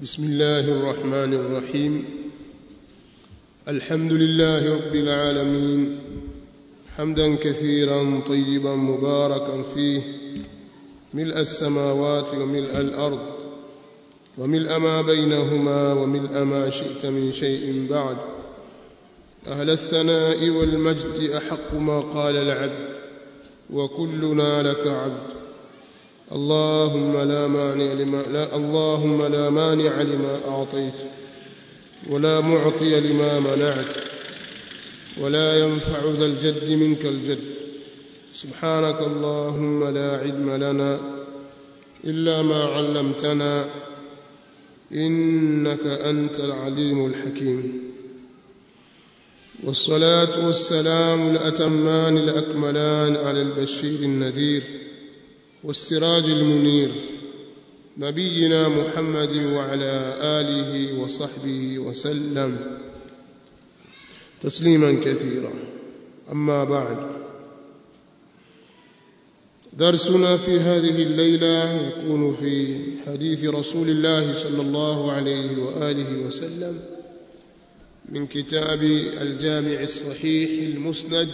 بسم الله الرحمن الرحيم الحمد لله رب العالمين حمدا كثيرا طيبا مباركا فيه ملء السماوات وملء الارض وملء ما بينهما وملء ما شئت من شيء بعد اهل الثناء والمجد احق ما قال العبد وكلنا لك عبد اللهم لا مانع لما لا اللهم لا مانع لما اعطيت ولا معطي لما منعت ولا ينفع ذا الجد منك الجد سبحانك اللهم لا علم لنا الا ما علمتنا انك انت العليم الحكيم والصلاه والسلام الاتمان الاكملان على البشير النذير والسراج المنير نبينا محمد وعلى اله وصحبه وسلم تسليما كثيرا اما بعد درسنا في هذه الليله يكون في حديث رسول الله صلى الله عليه واله وسلم من كتاب الجامع الصحيح المسند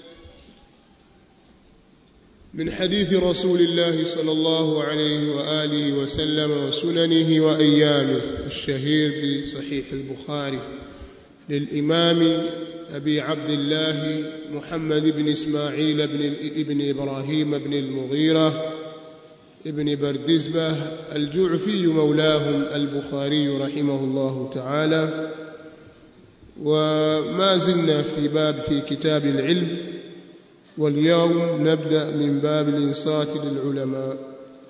من حديث رسول الله صلى الله عليه واله وسلم وسننه وايامه الشهير بصحيح البخاري للامام ابي عبد الله محمد بن اسماعيل بن ابن ابراهيم بن المغيره ابن بردزبه الجعفي مولاهم البخاري رحمه الله تعالى وما زلنا في باب في كتاب العلم واليوم نبدا من باب الانصات للعلماء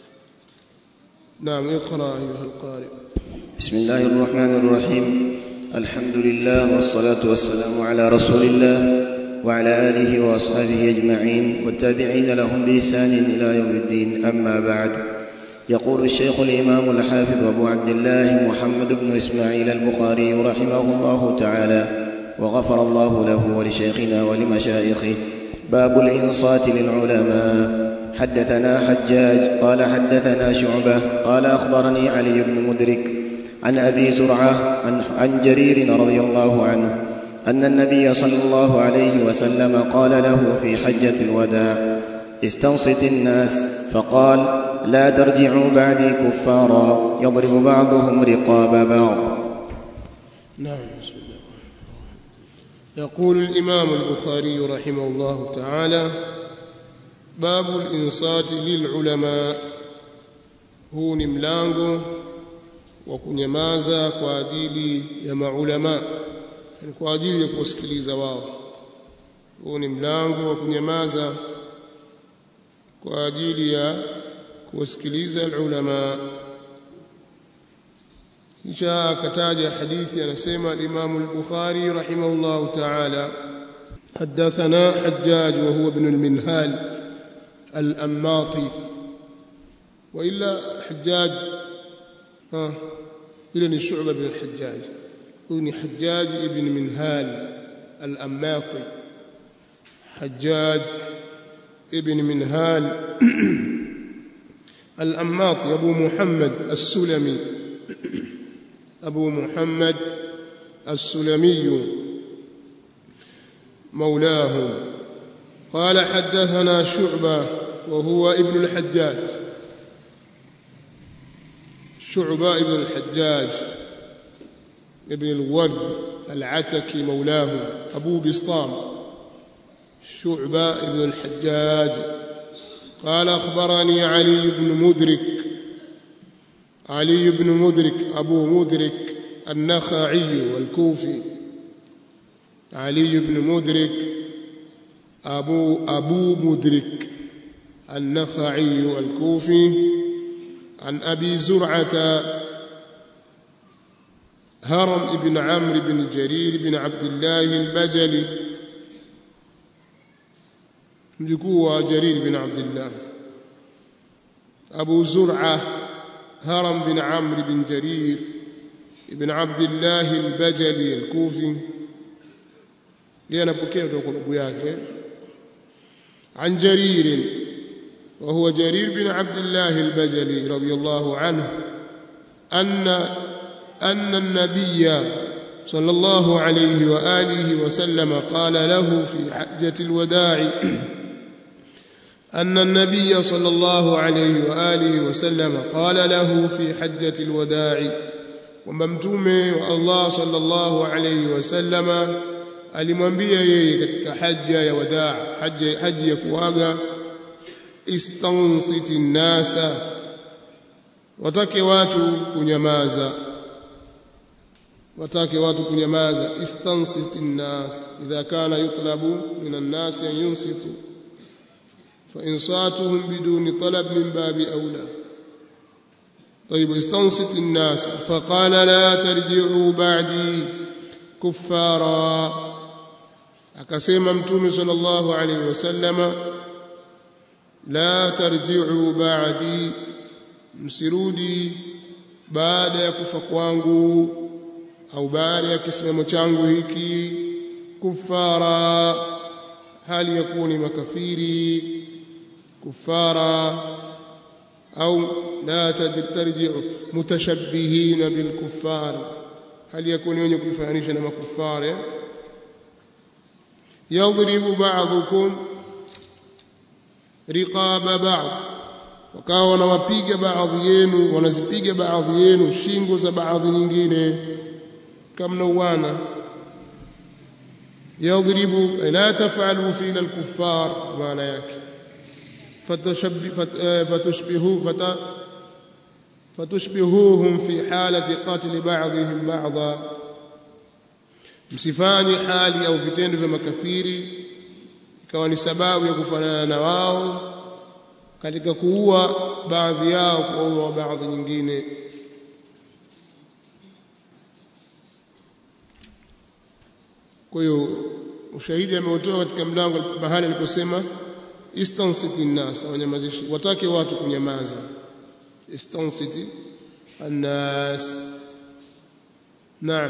نعم اقرا ايها القارئ بسم الله الرحمن الرحيم الحمد لله والصلاه والسلام على رسول الله وعلى اله واصحابه اجمعين والتابعين لهم باحسان الى يوم الدين اما بعد يقول الشيخ الامام الحافظ ابو عبد الله محمد بن اسماعيل البخاري رحمه الله تعالى وغفر الله له ولشيخنا ولمشايخه باب الانصات للعلماء حدثنا حجاج قال حدثنا شعبه قال اخبرني علي بن مدرك عن ابي زرعه عن, عن جرير رضي الله عنه ان النبي صلى الله عليه وسلم قال له في حجه الوداع استنصت الناس فقال لا ترجعوا بعدي كفارا يضرب بعضهم رقاب بعض نعم بسم الله يقول الامام البخاري رحمه الله تعالى باب الانصات للعلماء huu ni mlango wa kunyamaza kwa ajili ya maulama yani kwa ajili ya kusikiliza wao huu ni mlango wa kunyamaza kwa ajili ya kusikiliza ulama kisha akataja hadithi anasema Imam al-Bukhari rahimahullah ta'ala حدثنا حجاج وهو ابن المنهال الأماطي وإلا حجاج ها إلى الشعبة بن الحجاج ابن حجاج ابن منهال الأماطي حجاج ابن منهال الأماطي أبو محمد السلمي أبو محمد السلمي مولاه قال حدثنا شعبة وهو ابن الحجاج شعبة ابن الحجاج ابن الورد العتكي مولاه أبو بسطام شعبة ابن الحجاج قال أخبرني علي بن مدرك علي بن مدرك أبو مدرك النخعي والكوفي علي بن مدرك أبو أبو مدرك النخعي الكوفي عن أبي زرعة هرم بن عمرو بن جرير بن عبد الله البجلي مجكوا جرير بن عبد الله أبو زرعة هرم بن عمرو بن جرير بن عبد الله البجلي الكوفي لأنا بكيت أقول أبو ياك عن جرير وهو جرير بن عبد الله البجلي رضي الله عنه أن أن النبي صلى الله عليه وآله وسلم قال له في حجة الوداع أن النبي صلى الله عليه وآله وسلم قال له في حجة الوداع وممتومه والله صلى الله عليه وسلم alimwambia yeye katika haja ya wadaa haja haji ya kuaga istansiti nnasa watake watu kunyamaza watake watu kunyamaza istansiti nnas idha kana yutlabu min annasi an yunsitu fa insatuhum biduni talab min babi aula طيب استنصت الناس فقال لا ترجعوا بعدي كفارا akasema mtume sallallahu alaihi wasallama la tarji'u ba'di msirudi baada ya kufa kwangu au baada ya kisimamo changu hiki kufara hali ya kuwa ni makafiri kufara au la tarji'u mutashabbihina bilkuffar hali ya kuwa ni wenye kufananisha na makufari yadribu ba'dukum riqaba ba'd wakawa wanawapiga baadhi yenu wanazipiga baadhi yenu shingo za baadhi nyingine kama nauana yadribu la taf'alu fina al-kuffar maana yake fatushbihu fata fatushbihuhum fi halati qatl ba'dihim ba'dha msifanye hali au vitendo vya makafiri ikawa ni sababu ya kufanana na wao katika kuua baadhi yao kuua baadhi nyingine kwa hiyo ushahidi ameutoa katika mlango mahali aliposema istansiti nnas wanyamazishi watake watu kunyamaza istansiti annas naam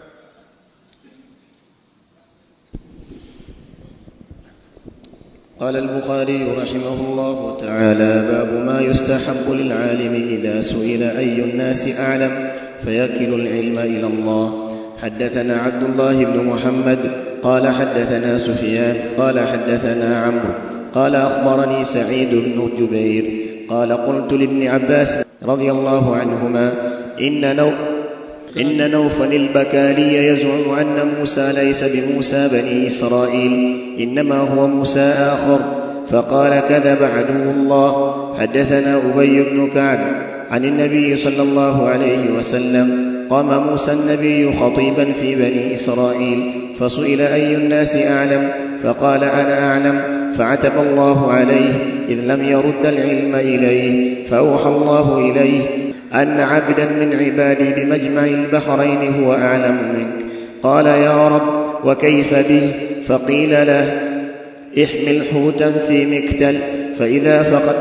قال البخاري رحمه الله تعالى باب ما يستحب للعالم اذا سئل اي الناس اعلم فيكل العلم الى الله حدثنا عبد الله بن محمد قال حدثنا سفيان قال حدثنا عمرو قال اخبرني سعيد بن جبير قال قلت لابن عباس رضي الله عنهما ان نو إن نوفل البكالي يزعم أن موسى ليس بموسى بني إسرائيل إنما هو موسى آخر فقال كذب عدو الله حدثنا أبي بن كعب عن النبي صلى الله عليه وسلم قام موسى النبي خطيبا في بني إسرائيل فسئل أي الناس أعلم فقال أنا أعلم فعتب الله عليه إذ لم يرد العلم إليه فأوحى الله إليه أن عبدا من عبادي بمجمع البحرين هو أعلم منك قال يا رب وكيف به فقيل له احمل حوتا في مكتل فإذا فقد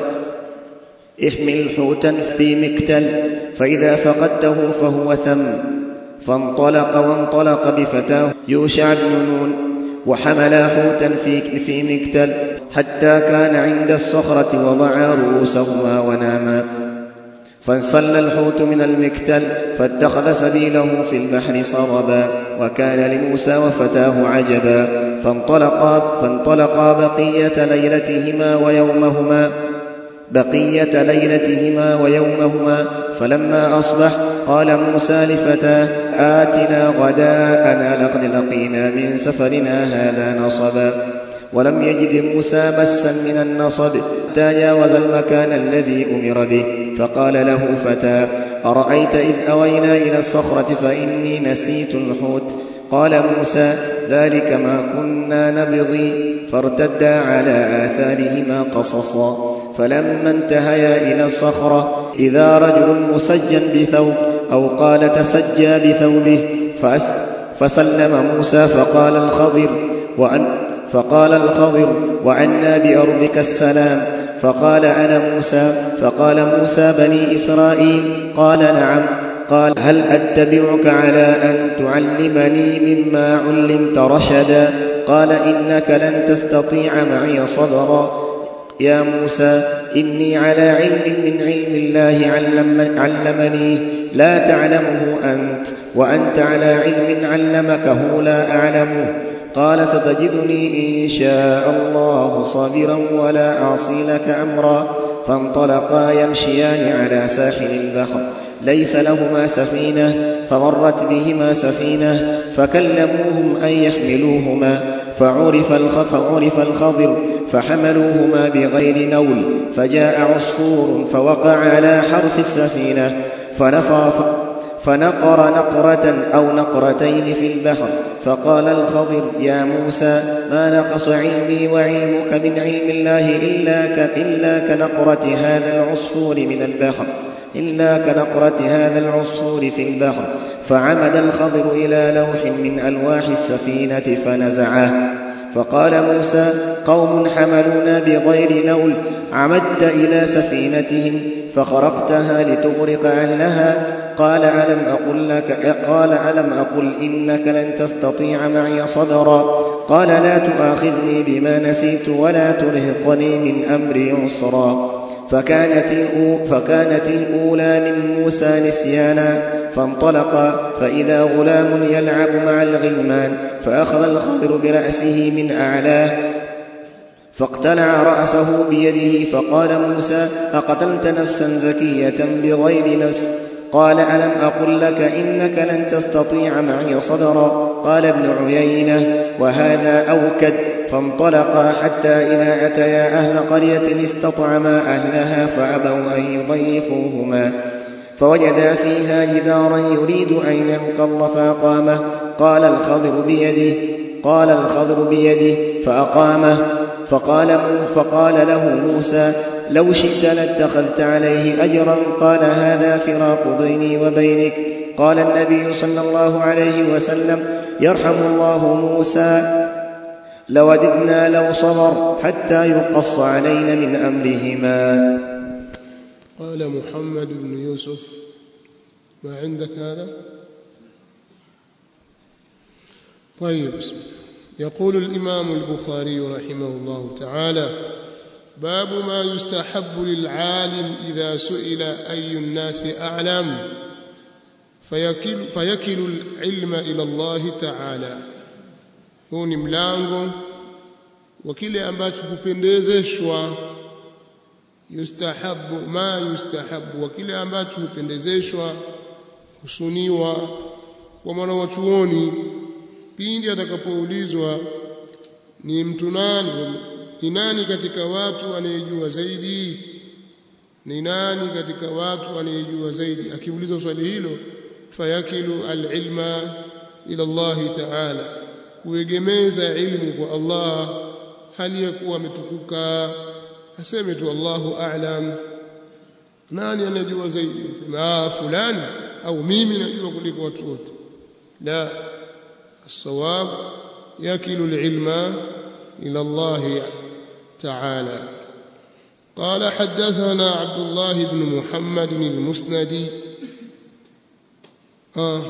احمل حوتا في مكتل فإذا فقدته فهو ثم فانطلق وانطلق بفتاه يوشع بن نون وحملا حوتا في في مكتل حتى كان عند الصخرة وضعا رؤوسهما وناما فانسل الحوت من المكتل فاتخذ سبيله في البحر سربا وكان لموسى وفتاه عجبا فانطلقا فانطلقا بقية ليلتهما ويومهما بقية ليلتهما ويومهما فلما أصبح قال موسى لفتاه آتنا غداءنا لقد لقينا من سفرنا هذا نصبا ولم يجد موسى مسا من النصب حتى جاوز المكان الذي أمر به فقال له فتى أرأيت إذ أوينا إلى الصخرة فإني نسيت الحوت قال موسى ذلك ما كنا نبغي فارتدا على آثارهما قصصا فلما انتهيا إلى الصخرة إذا رجل مسجى بثوب أو قال تسجى بثوبه فسلم موسى فقال الخضر وأن فقال الخضر وعنا بأرضك السلام فقال أنا موسى فقال موسى بني إسرائيل قال نعم قال هل أتبعك على أن تعلمني مما علمت رشدا قال إنك لن تستطيع معي صبرا يا موسى إني على علم من علم الله علم علمني لا تعلمه أنت وأنت على علم علمكه لا أعلمه قال ستجدني إن شاء الله صابرا ولا أعصي لك أمرا فانطلقا يمشيان على ساحل البحر ليس لهما سفينة فمرت بهما سفينة فكلموهم أن يحملوهما فعرف فعرف الخضر فحملوهما بغير نول فجاء عصفور فوقع على حرف السفينة فنفر فنقر نقرة أو نقرتين في البحر فقال الخضر يا موسى ما نقص علمي وعلمك من علم الله إلا, إلا كنقرة هذا العصفور من البحر إلا كنقرة هذا العصفور في البحر فعمد الخضر إلى لوح من ألواح السفينة فنزعه فقال موسى قوم حملونا بغير نول عمدت إلى سفينتهم فخرقتها لتغرق أهلها قال ألم أقل لك قال ألم أقل إنك لن تستطيع معي صبرا قال لا تؤاخذني بما نسيت ولا ترهقني من أمري عسرا فكانت, الأو فكانت الأولى من موسى نسيانا فانطلقا فإذا غلام يلعب مع الغلمان فأخذ الخضر برأسه من أعلاه فاقتلع رأسه بيده فقال موسى أقتلت نفسا زكية بغير نفس قال ألم أقل لك إنك لن تستطيع معي صبرا قال ابن عيينة وهذا أوكد فانطلقا حتى إذا أتيا أهل قرية استطعما أهلها فأبوا أن يضيفوهما فوجدا فيها جدارا يريد أن ينقض فأقامه قال الخضر بيده قال الخضر بيده فأقامه فقال, فقال له موسى لو شئت لاتخذت عليه أجرا قال هذا فراق بيني وبينك قال النبي صلى الله عليه وسلم يرحم الله موسى لوددنا لو صبر حتى يقص علينا من أمرهما قال محمد بن يوسف ما عندك هذا طيب يقول الإمام البخاري رحمه الله تعالى باب ما يستحب للعالم إذا سئل أي الناس أعلم فيكل, فيكل العلم إلى الله تعالى huu ni mlango wa kile ambacho hupendezeshwa yustahabu ma yustahabu wa kile ambacho hupendezeshwa husuniwa kwa mwana wa chuoni pindi atakapoulizwa ni mtu nani ni nani katika watu anayejua zaidi ni nani katika watu anayejua zaidi akiulizwa swali hilo fayakilu alilma ila Allah ta'ala kuegemeza ilmu kwa Allah hali ya kuwa ametukuka aseme tu Allahu a'lam nani anajua zaidi sema fulani au mimi najua kuliko watu wote la الصواب يكل العلم إلى الله تعالى قال حدثنا عبد الله بن محمد المسندي آه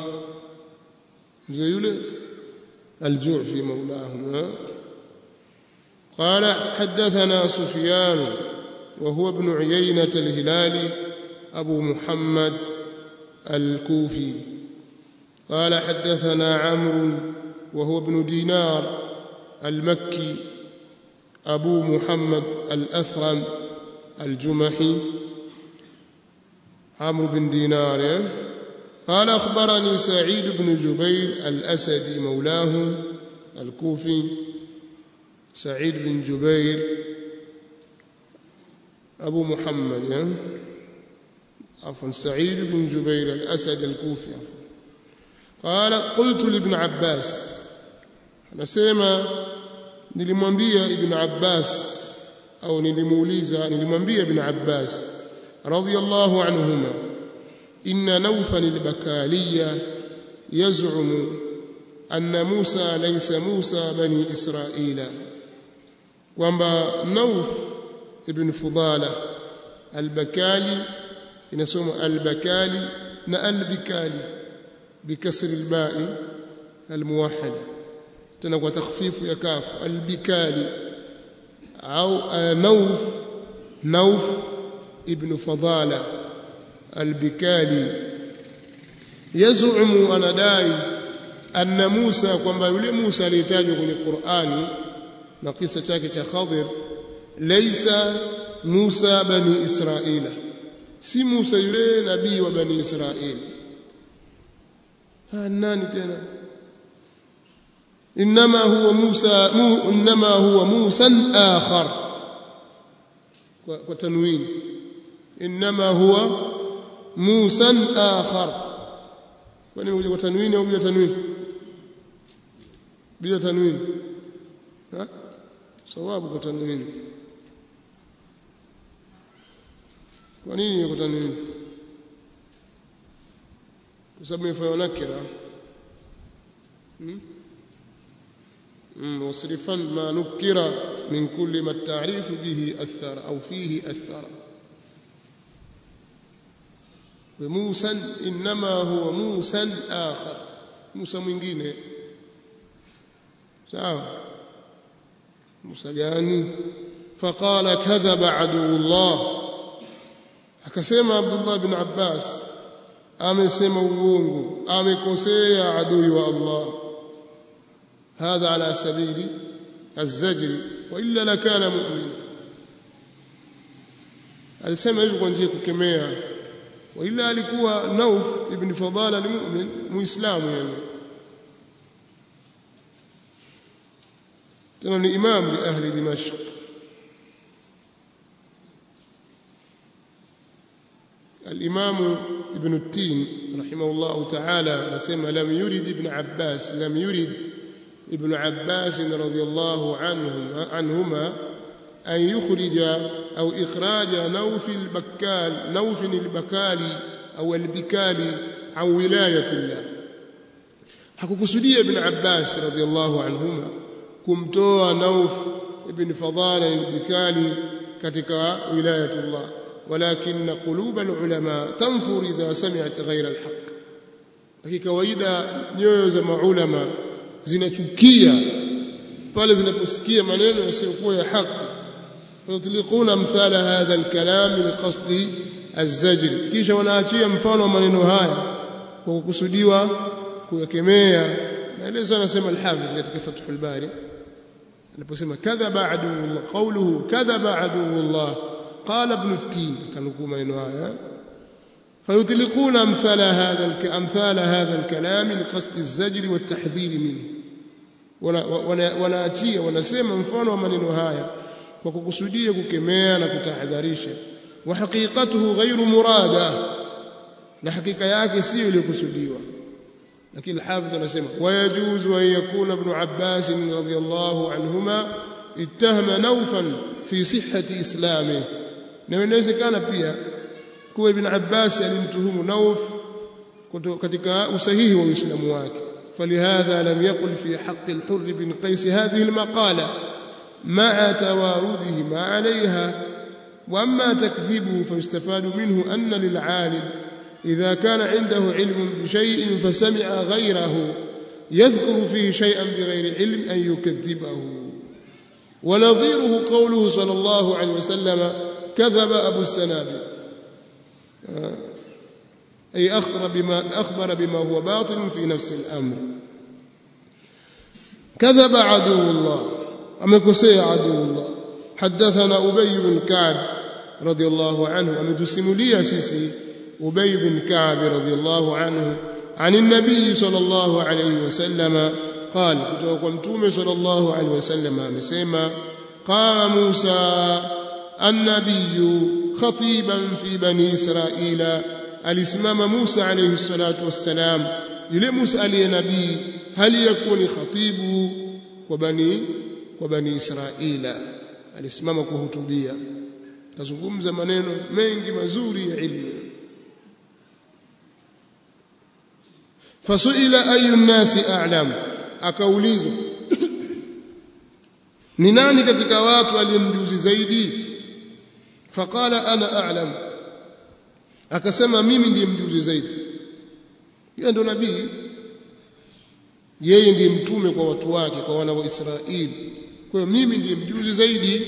زي الجوع في مولاهم قال حدثنا سفيان وهو ابن عيينة الهلالي أبو محمد الكوفي قال حدثنا عمرو وهو ابن دينار المكي أبو محمد الأثرم الجمحي عمرو بن دينار قال أخبرني سعيد بن جبير الأسدي مولاه الكوفي سعيد بن جبير أبو محمد عفوا سعيد بن جبير الأسد الكوفي عفوا قال قلت لابن عباس anasema nilimwambia ibn Abbas au nilimuuliza nilimwambia ibn Abbas radiyallahu anhuma inna nawfal al-bakaliya yaz'umu anna Musa laysa Musa bani Israila kwamba Nauf ibn Fudala al-Bakali inasoma al-Bakali na al-Bikali bikasri al-ba'i al-muwahhada tena kwa takhfifu ya kafu albikali au nauf nauf ibn fadala albikali yazumu anadai anna Musa kwamba yule Musa aliyetajwa kwenye Qur'ani na kisa chake cha Khadir laysa Musa bani Israila si Musa yule nabii wa bani Israili ha nani tena inma huwa Musa mu, inma huwa Musa akhar kwa, kwa tanwin inma huwa Musa akhar kwani huja kwa tanwini au bila tanwini bila tanwini ha sawabu kwa tanwini kwa nini kwa tanwini kwa sababu imefanywa nakira واصرفا ما نكر من كل ما التعريف به أثر أو فيه أثر وموسى إنما هو موسى آخر موسى mwingine sawa Musa gani faqala kadhaba aduullah akasema Abdullah bin Abbas amesema uongo amekosea adui wa Allah هذا على سبيل الزجر والا لكان مؤمنا alisema hivyo kwa njia ya kukemea waila alikuwa Nauf ibn Fadala ni mu'min muislamu yani tena ni imam li ahli Dimashq الإمام ابن التين رحمه الله تعالى نسمى لم يرد ابن عباس لم يرد ابن عباس رضي الله عنهما, عنهما أن يخرج أو إخراج نوف البكال نوف البكالي أو البكالي عن ولاية الله hakukusudia ibn Abbas radhiallahu anhuma kumtoa Nauf ibn Fadala al-Bikali katika wilayatullah walakin qulub al-ulama tanfur idha sami'at ghayra al-haq lakini kawaida nyoyo za maulama zinachukia pale zinaposikia maneno yasiyokuwa ya haki fayutliquna mthala hadha alkalam liqasdi azzajr kisha wanaachia mfano wa maneno haya kwa kukusudiwa kuyakemea maelezo anasema alhafidh katika fathul bari aliposema kadhaba aduullah qawluhu kadhaba aduullah qala ibn at-tin kanukuu maneno haya فيطلقون أمثال هذا أمثال هذا الكلام لقصد الزجر والتحذير منه wanaachia wanasema mfano wa maneno haya kwa kukusudia kukemea na kutahadharisha wa haqiqatuhu ghairu murada na hakika yake sio iliyokusudiwa lakini alhafidh anasema wayajuzu an yakuna ibn Abbas radhiyallahu anhuma ittahama nawfan fi sihhati islamihi na inawezekana pia kuwa ibn Abbas alimtuhumu Nauf katika usahihi wa Uislamu wake فلهذا لم يقل في حق الحر بن قيس هذه المقالة مع توارده عليها وأما تكذيبه فيستفاد منه أن للعالم إذا كان عنده علم بشيء فسمع غيره يذكر فيه شيئا بغير علم أن يكذبه ونظيره قوله صلى الله عليه وسلم كذب أبو السنابل أي أخبر بما, أخبر بما هو باطل في نفس الأمر كذب عدو الله أمكسي عدو الله حدثنا أبي بن كعب رضي الله عنه أمتسم لي سيسي أبي بن كعب رضي الله عنه عن النبي صلى الله عليه وسلم قال كتوكمتوم صلى الله عليه وسلم أمسيما قام موسى النبي خطيبا في بني إسرائيل alisimama Musa alayhi salatu wassalam yule Musa aliye nabii hali yakuni khatibu kwa bani kwa bani Israila alisimama kuhutubia kazungumza maneno mengi mazuri ya ilmu fasuila ayu nnasi a'lam akaulizwa ni nani katika watu aliyemjuzi zaidi faqala ana a'lam akasema mimi ndiye mjuzi zaidi yeye ndo nabii yeye ndiye mtume kwa watu wake kwa wana wa Israeli kwa hiyo mimi ndiye mjuzi zaidi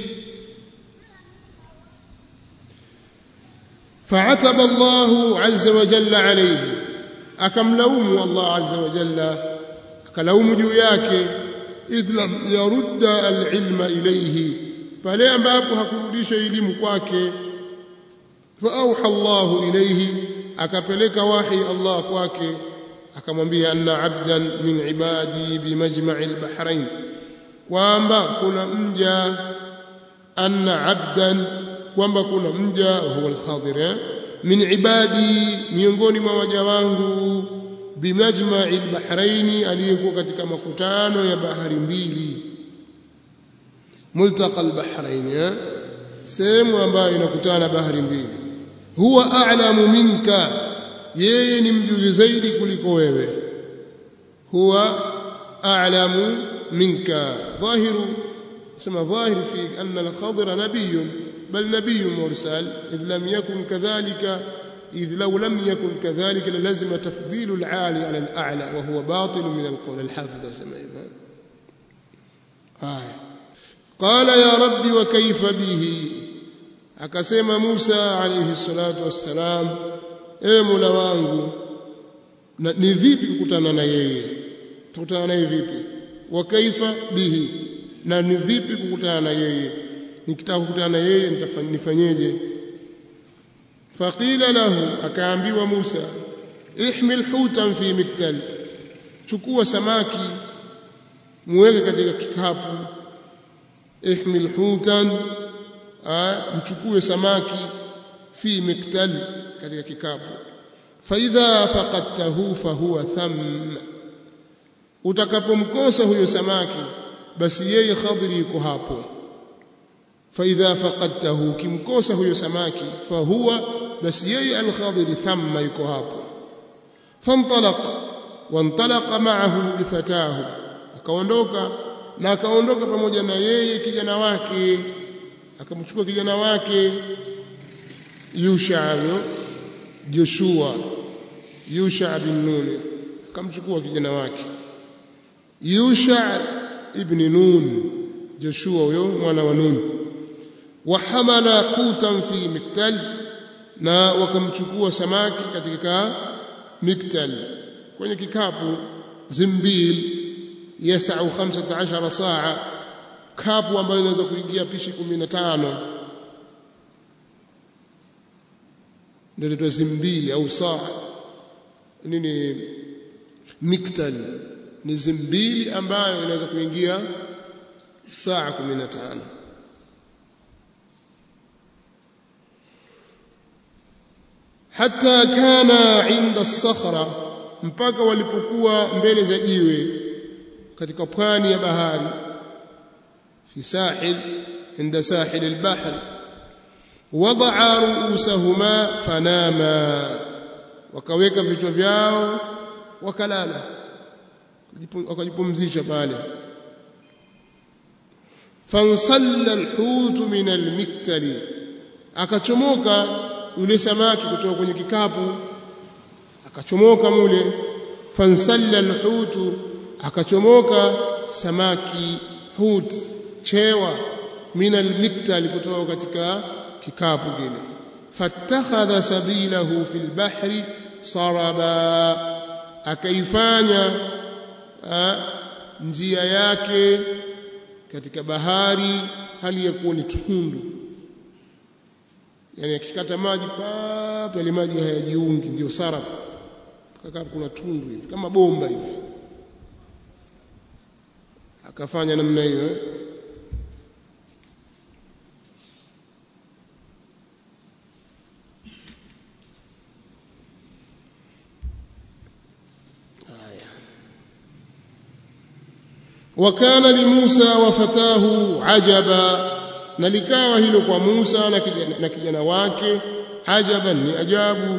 فعتب الله عز وجل عليه akamlaumu Allah azza wa jalla akalaumu juu yake idh lam yarudda alilma ilayhi pale ambapo hakurudisha elimu kwake fa auha Allahu ilayhi akapeleka wahi Allah kwake akamwambia anna abdan min ibadi bimajma'i albahrain kwamba kuna mja anna abdan kwamba kuna mja huwa al-Khadir min ibadi miongoni mwa waja wangu bimajma'i al-bahrain aliyekuwa katika makutano ya bahari mbili multaqa al-bahrain sehemu ambayo inakutana bahari mbili huwa a'lamu minka yeye ni mjuzi zaidi kuliko wewe huwa a'lamu minka dhahiru sema dhahir fi anna al-Khadir nabiyyun بل نبي مرسل إذ لم يكن كذلك إذ لو لم يكن كذلك للزم تفضيل العالي على الأعلى وهو باطل من القول الحافظ سمعنا هاي قال يا رب وكيف به akasema Musa alayhi salatu wassalam ewe Mola wangu ni vipi kukutana na yeye tukutana naye vipi wa kaifa bihi na ni vipi kukutana na yeye nikitaka kukutana na yeye nifanyeje faqila lahu akaambiwa Musa ihmil hutan fi miktal chukua samaki muweke katika kikapu ihmil hutan mchukue samaki fi miktal katika kikapu faidha faqadtahu fahuwa tham utakapomkosa huyo samaki basi yeye khadiri yuko hapo فإذا فقدته كمكوسه huyo samaki فهو بس يي الخضر ثم yuko hapo فانطلق وانطلق معه بفتاه akaondoka na akaondoka pamoja na yeye kijana wake akamchukua kijana wake Yusha yo Joshua Yusha bin Nun akamchukua kijana wake Yusha ibn Nun Joshua huyo mwana wa Nun wahamala hutan fi miktal na wakamchukua samaki katika miktal kwenye kikapu zimbil yasau 15 saa kapu ambayo inaweza kuingia pishi 15 ndio inaitwa zimbili au saa nini miktal ni zimbili ambayo inaweza kuingia saa 15 hatta kana inda sakhra mpaka walipokuwa mbele za jiwe katika pwani ya bahari fi sahil inda sahil albahr wadaa ruusahuma fanama wakaweka vichwa vyao wakalala wakajipumzisha pale fansalla alhut min almiktali akachomoka yule samaki kutoka kwenye kikapu akachomoka mule fansalla alhutu akachomoka samaki hut chewa min almiktal kutoka katika kikapu kile fattakhadha sabilahu fil bahri saraba akaifanya njia yake katika bahari hali ya kuwa ni tundu yani akikata maji pap yale maji hayajiungi ndio sarab kaka kuna tundu hivi kama bomba hivi akafanya namna hiyo eh? وكان لموسى وفتاه عجبا na likawa hilo kwa Musa na kijana, na kijana wake ajaban ni ajabu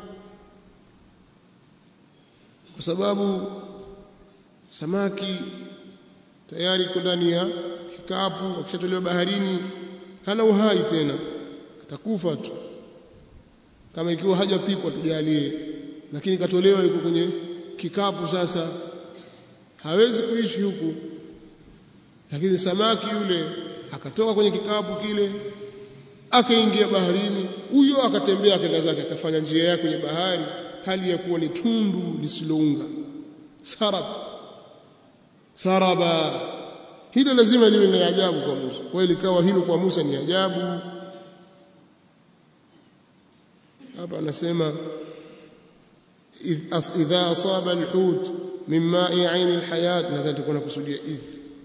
kwa sababu samaki tayari iko ndani ya kikapu akishatolewa baharini hana uhai tena atakufa tu kama ikiwa hajapikwa tujalie lakini katolewa yuko kwenye kikapu sasa hawezi kuishi huku lakini samaki yule akatoka kwenye kikapu kile akaingia baharini huyo akatembea akaenda zake akafanya njia yake kwenye bahari hali ya kuwa ni tundu lisilounga sarab saraba hilo lazima liwe ni ajabu kwa Musa kwa hiyo likawa hilo kwa Musa ni ajabu hapa anasema idha asaba alhut min ma'i 'ain alhayat nadhani tukuna kusudia idh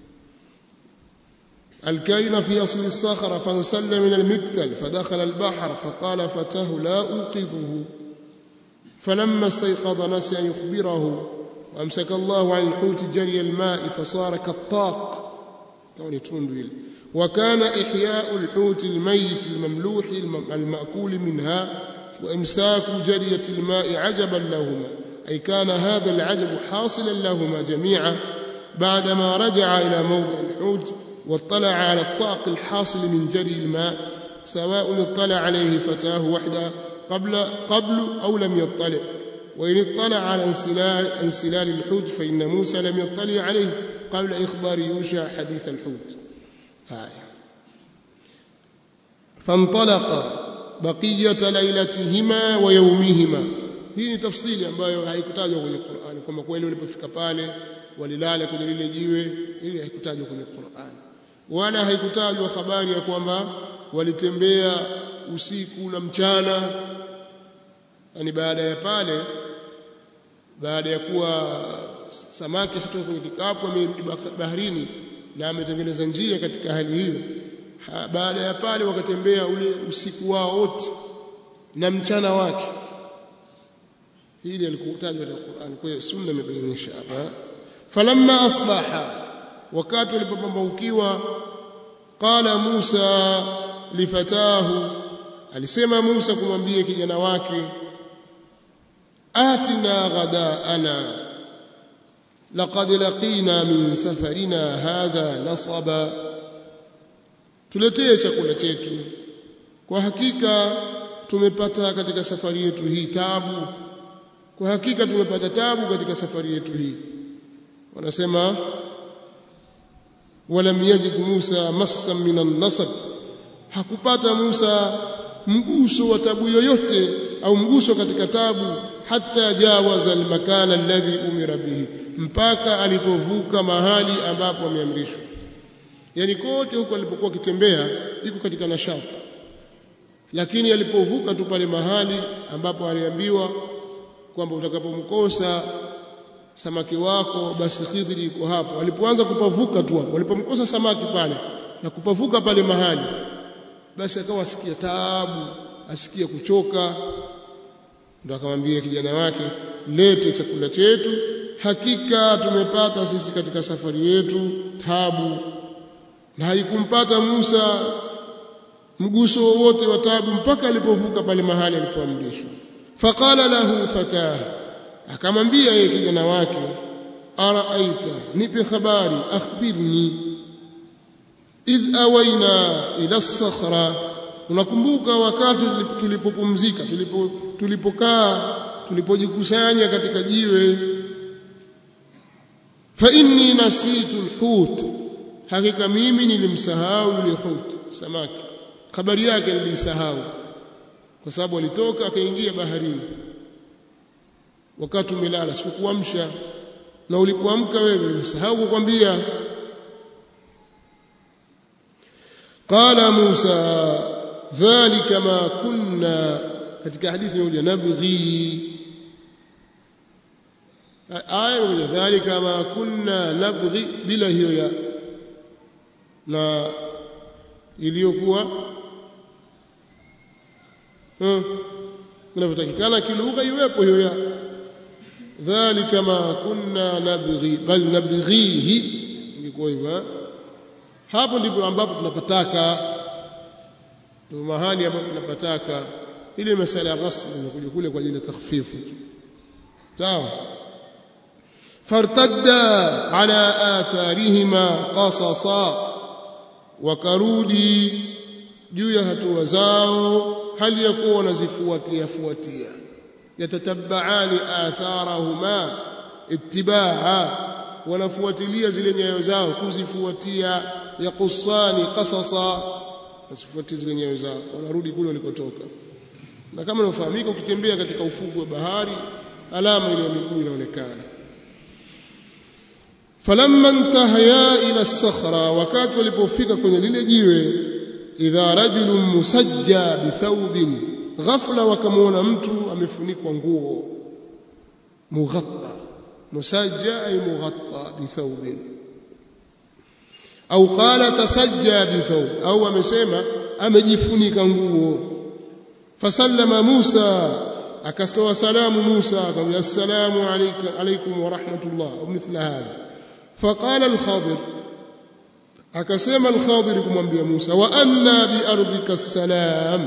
الكائن في أصل الصخرة فانسل من المكتل فدخل البحر فقال فتاه لا أوقظه فلما استيقظ نسي أن يخبره وأمسك الله عن الحوت جري الماء فصار كالطاق كون تندويل وكان إحياء الحوت الميت المملوح المأكول منها وإمساك جرية الماء عجبا لهما أي كان هذا العجب حاصلا لهما جميعا بعدما رجع إلى موضع الحوت واطلع على الطاق الحاصل من جري الماء سواء اطلع عليه فتاه وحده قبل قبل أو لم يطلع وإن اطلع على انسلال, انسلال الحوت فإن موسى لم يطلع عليه قبل إخبار يوشع حديث الحوت هاي فانطلق بقية ليلتهما ويومهما hii ni tafsiri ambayo haikutajwa kwenye Qur'ani kwamba kweli walipofika pale walilala kwenye lile jiwe ili haikutajwa kwenye Qur'ani wala haikutajwa habari ya kwamba walitembea usiku na mchana yani baada ya pale baada ya kuwa samaki kutoka kwenye kikapu amerudi baharini na ametengeneza njia katika hali hiyo baada ya pale wakatembea ule usiku wao wote na mchana wake hili alikutajwa katika Qur'an kwa hiyo sunna imebainisha hapa falamma asbaha wakati walipopambaukiwa qala Musa lifatahu alisema Musa kumwambia kijana wake atina ghadaana laqad laqina min safarina hadha nasaba tuletee chakula chetu kwa hakika tumepata katika safari yetu hii tabu kwa hakika tumepata tabu katika safari yetu hii wanasema walam yajid Musa massan min an-nasab hakupata Musa mguso wa tabu yoyote au mguso katika tabu hata jawaza al-makana alladhi umira bihi mpaka alipovuka mahali ambapo ameamrishwa yani kote huko alipokuwa akitembea iko katika nashati lakini alipovuka tu pale mahali ambapo aliambiwa kwamba utakapomkosa samaki wako basi Khidri yuko hapo alipoanza kupavuka tu hapo walipomkosa samaki pale na kupavuka pale mahali basi akawa asikia taabu asikia kuchoka ndo akamwambia kijana wake lete chakula chetu hakika tumepata sisi katika safari yetu tabu na haikumpata Musa mguso wowote wa tabu mpaka alipovuka pale mahali alipoamrishwa faqala lahu fatah akamwambia yeye kijana wake araaita nipe habari akhbirni idh awaina ila as-sakhra unakumbuka wakati tulipopumzika tulipo tulipokaa tulipojikusanya katika jiwe fa inni nasitu al-hut hakika mimi nilimsahau yule hut samaki habari yake nilisahau kwa sababu alitoka akaingia baharini wakati umelala sikukuamsha na ulipoamka wewe nimesahau kukwambia qala Musa dhalika ma kunna katika hadithi moja nabghi aya moja dhalika ma kunna nabghi bila hiyo ya na iliyokuwa inavyotakikana kilugha iwepo hiyo ya dhalika ma kunna nabghi bal nabghihi ingekuwa hivyo hapo ndipo ambapo tunapataka ndio mahali ambapo tunapataka ile masala ya ghasb imekuja kule kwa ajili ya takhfifu sawa fartadda ala atharihima qasasa wakarudi juu ya hatua zao hali ya kuwa wanazifuatia fuatia yatatabaani atharahuma ittibaa wanafuatilia zile nyayo zao kuzifuatia yaqussani qasasa wasifuatie zile nyayo zao wanarudi kule walikotoka na kama inafahamika ukitembea katika ufuku wa bahari alama ile ya miguu inaonekana falamma intahaya ila sakhra wakati walipofika kwenye lile jiwe idha rajulun musajja bithawbin ghafla wakamwona mtu amefunikwa nguo mughatta musajja ay mughatta bithawbin au qala tasajja bithawb au amesema amejifunika nguo fasallama Musa akastoa salamu Musa akamwambia assalamu alayka alaykum wa rahmatullah au mithla hadha faqala al-Khadir akasema al-Khadir kumwambia Musa wa anna bi ardhika salam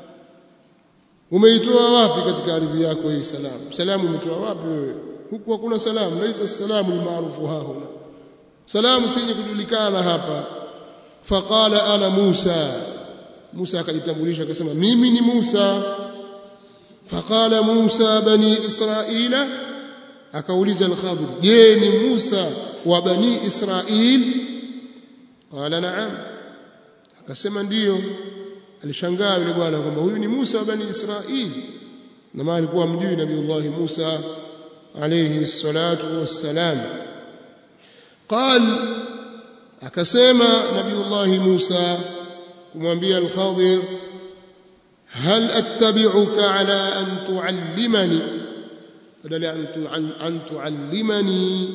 umeitoa wapi katika ardhi yako hii salamu salamu umetoa wapi wewe huku hakuna salamu laisa salamu almaarufu hahuna salamu sije kujulikana hapa faqala ana Musa Musa akajitambulisha akasema mimi ni Musa faqala Musa bani Israila akauliza al-Khadir je ni Musa wa bani Israil qala na'am akasema ndiyo alishangaa yule bwana kwamba huyu ni Musa wa bani Israil na maana alikuwa mjui Nabiiullah Musa alayhi salatu wassalam قال akasema Nabiiullah Musa kumwambia al-Khadir هل أتبعك على أن تعلمني بدل أن تعلمني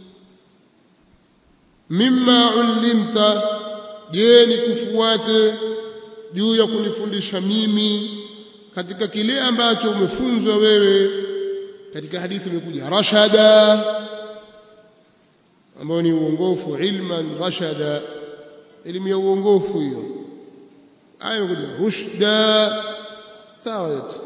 مما علمت je nikufuate juu ya kunifundisha mimi katika kile ambacho umefunzwa wewe katika hadithi imekuja rashada ambayo ni uongofu ilman rashada elimu ya uongofu hiyo aya imekuja rushda sawa yote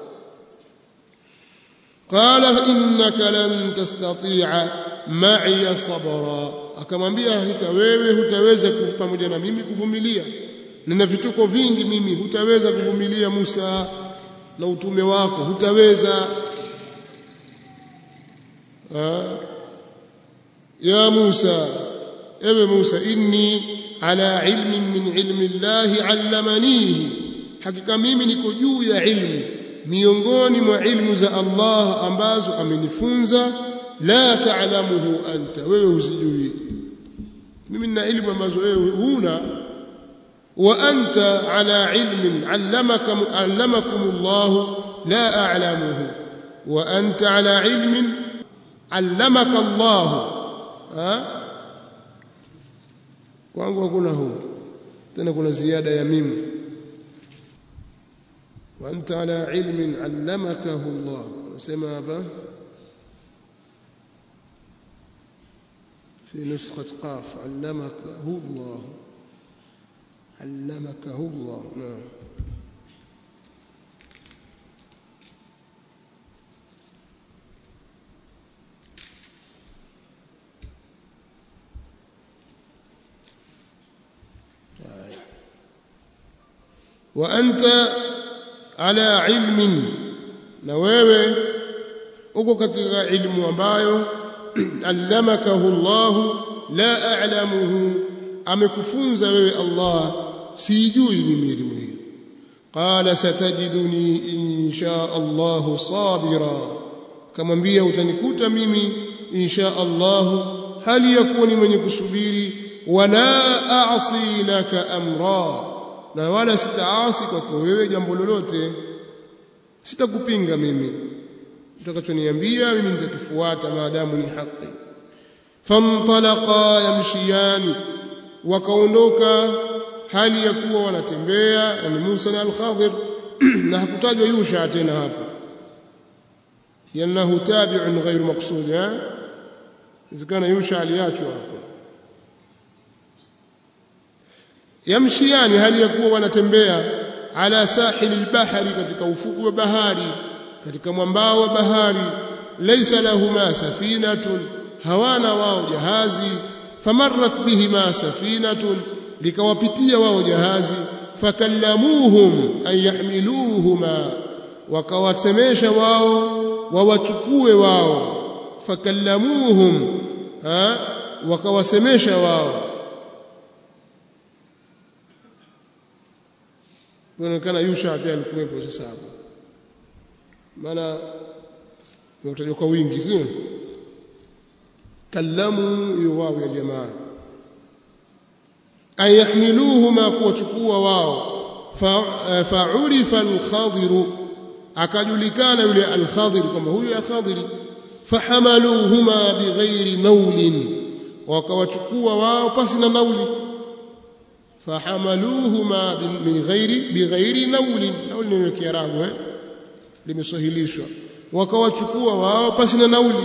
qala innaka lan tastati'a ma'iya sabra akamwambia hakika wewe hutaweza pamoja na mimi kuvumilia nina vituko vingi mimi hutaweza kuvumilia Musa na utume wako hutaweza ha? ya Musa ewe Musa inni ala ilmin min ilmi Allah allamanihi hakika mimi niko juu ya ilmu miongoni mwa ilmu za Allah ambazo amenifunza la ta'lamuhu anta wewe usijui mimi nina ilmu ambazo wewe huna wa anta ala ilmin allamaka allamakum Allah la a'lamuhu wa anta ala ilmin allamaka Allah ha kwangu hakuna huu tena kuna ziada ya mimi wa anta ala ilmin allamakahu Allah nasema hapa في نسخة قاف علمكه الله علمكه الله نعم وأنت على علم na wewe uko katika ilmu ambayo allamakahu Allah la a'lamuhu amekufunza wewe Allah sijui mimi elimu hiyo qala satajiduni insha Allah sabira kamwambia utanikuta mimi insha Allah hali yakuni mwenye kusubiri wala a'si laka amra na wala sitaasi kwako wewe jambo lolote sitakupinga mimi utakachoniambia mimi nitakifuata maadamu ni haki famtalaqa yamshiyani wakaondoka hali ya kuwa wanatembea yani Musa na al-Khadir na hakutajwa Yusha tena hapo lianahu tabi'un ghairu maqsud ha izikana Yusha aliachwa hapo yamshiani hali ya kuwa wanatembea ala sahili al-bahri katika ufuku wa bahari katika mwambao wa bahari laysa lahuma safinatun hawana wao jahazi famarrat bihima safinatun likawapitia wao jahazi fakallamuhum an yahmiluhuma wakawasemesha wao wawachukue wao fakallamuhum ha wakawasemesha wao inaonekana Yusha pia alikuwepo sasa hapo maana imetajwa kwa wingi sio kallamu hiyo wao ya jamaa an yahmiluhuma kuwachukua wao fa'urifa al-khadir akajulikana yule al-khadir kwamba huyu ya khadiri fahamaluhuma bighairi naulin wakawachukua wao pasi na nauli fahamaluhuma min ghairi bighairi naulin nauli ni kiarabu eh limesahilishwa wakawachukua wao pasi na nauli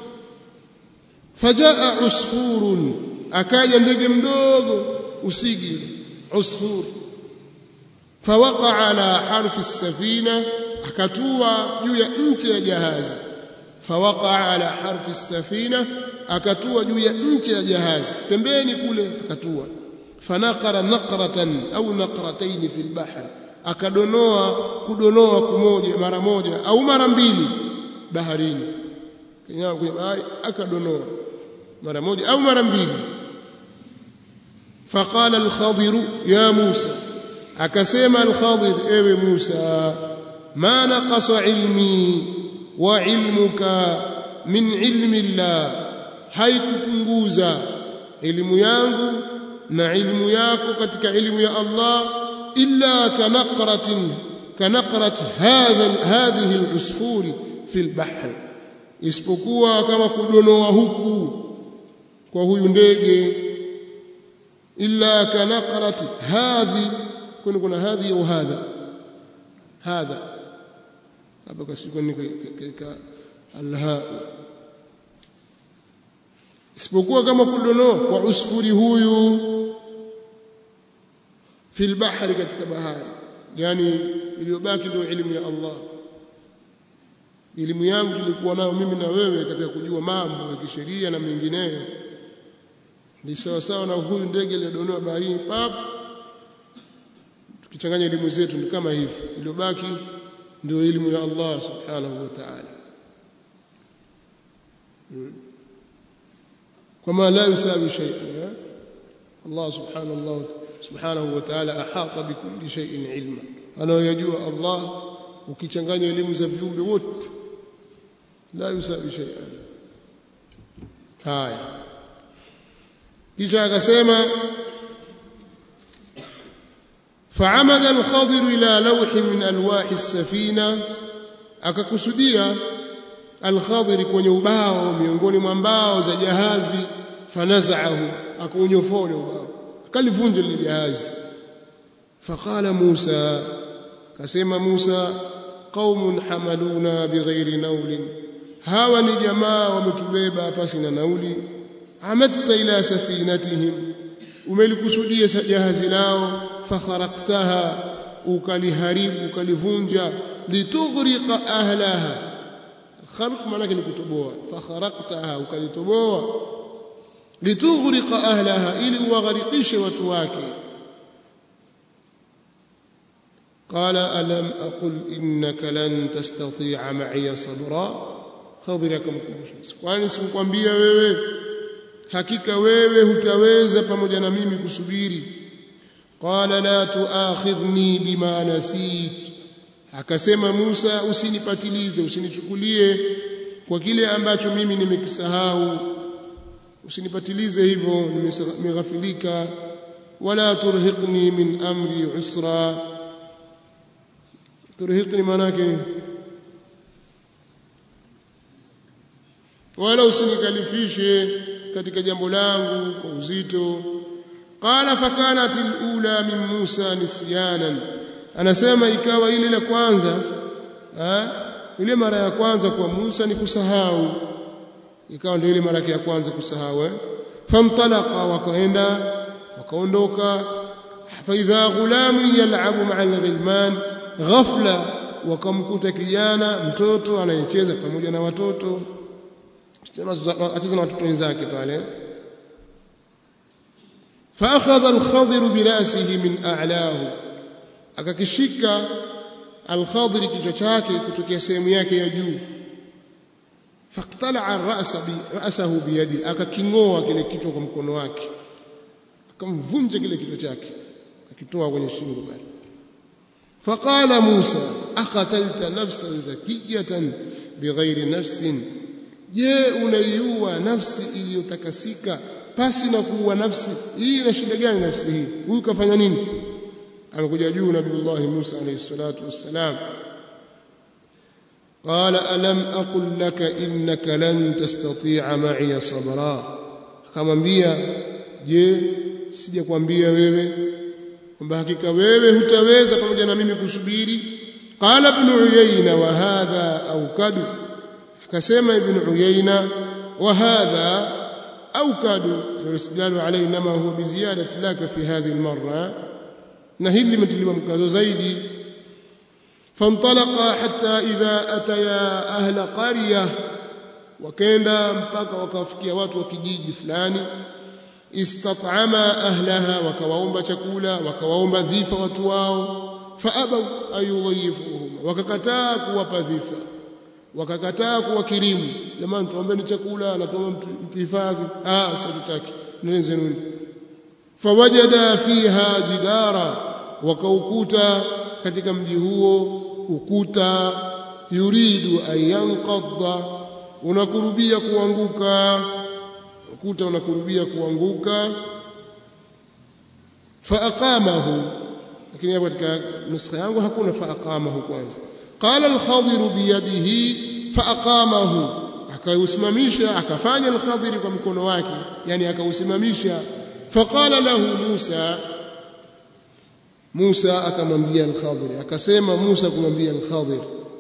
fajaa usfurun akaja ndege mdogo usigi usfur fawaqa ala harfi as-safina akatua juu ya nchi ya jahazi fawaqa ala harfi as-safina akatua juu ya nchi ya jahazi pembeni kule akatua fanaqara naqratan au naqratayn fi al-bahr akadonoa kudonoa kumoja mara moja au mara mbili baharini kinyaa kwenye bahari akadonoa mara moja au mara mbili faqala al-khadir ya Musa akasema al-khadir ewe Musa ma naqasa ilmi wa ilmuka min ilmi Allah haikupunguza elimu yangu na ilmu yako katika elimu ya Allah illa kanaqratin kanaqrat hadha hadhihi al-usfuri fi al-bahr isipokuwa kama kudonoa huku kwa huyu ndege illa kanaqrat hadhi kuna kuna hadhi au hadha hadha hapa kasikoni ka alha isipokuwa kama kudonoa kwa usfuri huyu fil bahri katika bahari yani iliyobaki ndio elimu ya Allah elimu yangu tulikuwa nayo mimi na wewe katika kujua mambo ya kisheria na mengineyo ni sawa sawa na huyu ndege aliyodonoa baharini pap tukichanganya elimu zetu ni kama hivi iliyobaki ndio elimu ya Allah subhanahu wa ta'ala كما لا يساوي شيئا الله سبحانه الله سبحانه وتعالى أحاط بكل شيء علما أنا يجوا الله ukichanganya elimu za viumbe wote la yusawi shay'an haya kisha akasema فعمد الخضر إلى لوح من ألواح السفينة akakusudia al-Khadir kwenye ubao miongoni mwa mbao za jahazi fanazaahu akaunyofoa ule ubao akalivunja lile jahazi faqala Musa kasema Musa qaumun hamaluna bighairi naulin hawa ni jamaa wametubeba pasi na nauli amatta ila safinatihim umelikusudia jahazi lao fakharaktaha ukaliharibu ukalivunja litughriqa ahlaha kharq maana ni kutoboa fakharaktaha ukalitoboa litughriqa ahlaha ili uwagharikishe watu wake قال ألم أقل إنك لن تستطيع معي صبرا خضر akamkumbusha kwani sikukwambia wewe hakika wewe hutaweza pamoja na mimi kusubiri qala la tuakhidhni bima nasit akasema Musa usinipatilize usinichukulie kwa kile ambacho mimi nimekisahau usinipatilize hivyo nimeghafilika wala turhiqni min amri usra turhiqni manake wala usinikalifishe katika jambo langu kwa uzito qala fakanat alula min Musa nisyanan anasema ikawa ile la kwanza eh ile mara ya kwanza kwa Musa ni kusahau ikawa ndio ile mara ya kwanza kusahau eh famtalaqa wakaenda wakaondoka faidha ghulamu yal'abu ma'a al-ghilman ghafla wakamkuta kijana mtoto anayecheza pamoja na watoto acheza na watoto wenzake pale فاخذ الخضر براسه من اعلاه akakishika al-Khadir kichwa chake kutokea sehemu yake ya juu faqtala ar-ra'sa bi ra'sahu bi yadi akakingoa kile kichwa kwa mkono wake akamvunja kile kichwa chake akakitoa kwenye shingo bali faqala Musa aqatalta nafsan zakiyatan bighairi nafsin je unaiua nafsi iliyotakasika pasi na kuua nafsi hii ina shida gani nafsi hii huyu kafanya nini amekuja juu nabiiullah Musa alayhi salatu wassalam قال ألم أقل لك إنك لن تستطيع معي صبرا akamwambia je sijakwambia wewe kwamba hakika wewe hutaweza pamoja na mimi kusubiri qala ibn uyayna wa hadha aukadu akasema ibn uyayna wa hadha aukadu yustadlu alayhi nama huwa biziyadati laka fi hadhihi almarra na hili limetiliwa mkazo zaidi فانطلقا حتى إذا أتيا أهل قرية وكenda mpaka wakafikia watu wa kijiji fulani istat'ama ahlaha wakawaomba chakula wakawaomba dhifa watu wao faabaw ayudhayifuhum wakakataa kuwapa dhifa wakakataa kuwakirimu jamani tuombeni chakula na tuombe mhifadhi ah sitaki nenzeni fawajada fiha jidara wakaukuta katika mji huo ukuta yuridu an yanqadha unakurubia kuanguka ukuta unakurubia kuanguka faaqamahu lakini hapo katika nuskha yangu hakuna faaqamahu kwanza qala al-khadir biyadihi faaqamahu akausimamisha akafanya al-khadir kwa mkono wake yani akausimamisha faqala lahu Musa Musa akamwambia al-Khadir akasema Musa kumwambia al-Khadir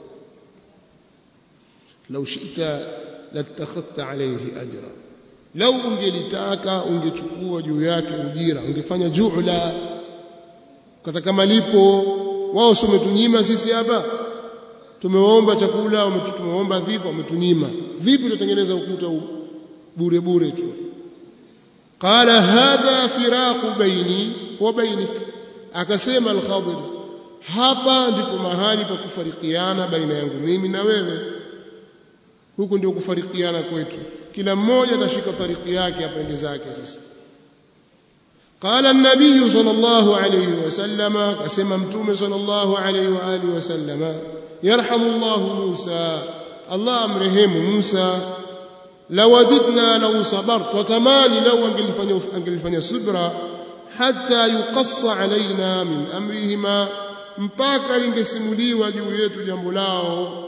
law shi'ta latakhadta alayhi ajra law ungelitaka ungechukua juu yake ujira ungefanya ju'la kataka malipo wao sio umetunyima sisi hapa tumewaomba chakula tumewaomba dhifa umetunyima vipi utatengeneza ukuta bure bure tu qala hadha firaqu baini wa bainika akasema al-Khadir hapa ndipo mahali pa kufarikiana baina yangu mimi na wewe huku ndio kufarikiana kwetu kila mmoja atashika tariki yake apende zake sasa قال النبي صلى الله عليه وسلم كما متوم صلى الله عليه واله وسلم يرحم الله موسى الله امرهم موسى لوددنا لو صبرت وتماني لو انجلفني انجلفني صبرا hata yuqassa alaina min amrihima mpaka lingesimuliwa juu yetu jambo lao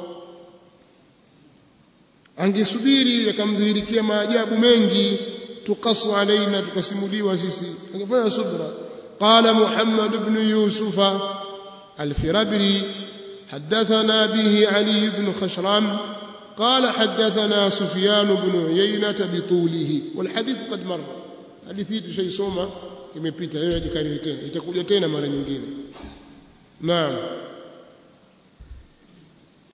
angesubiri yakamdhihirikia maajabu mengi tuqassu alaina tukasimuliwa sisi angefanya subra qala muhammad ibn yusufa الفربري حدثنا به علي بن خشرم قال حدثنا سفيان بن عيينة بطوله والحديث قد مر حديث شيء سوما imepita leo jikariri tena itakuja tena mara nyingine naam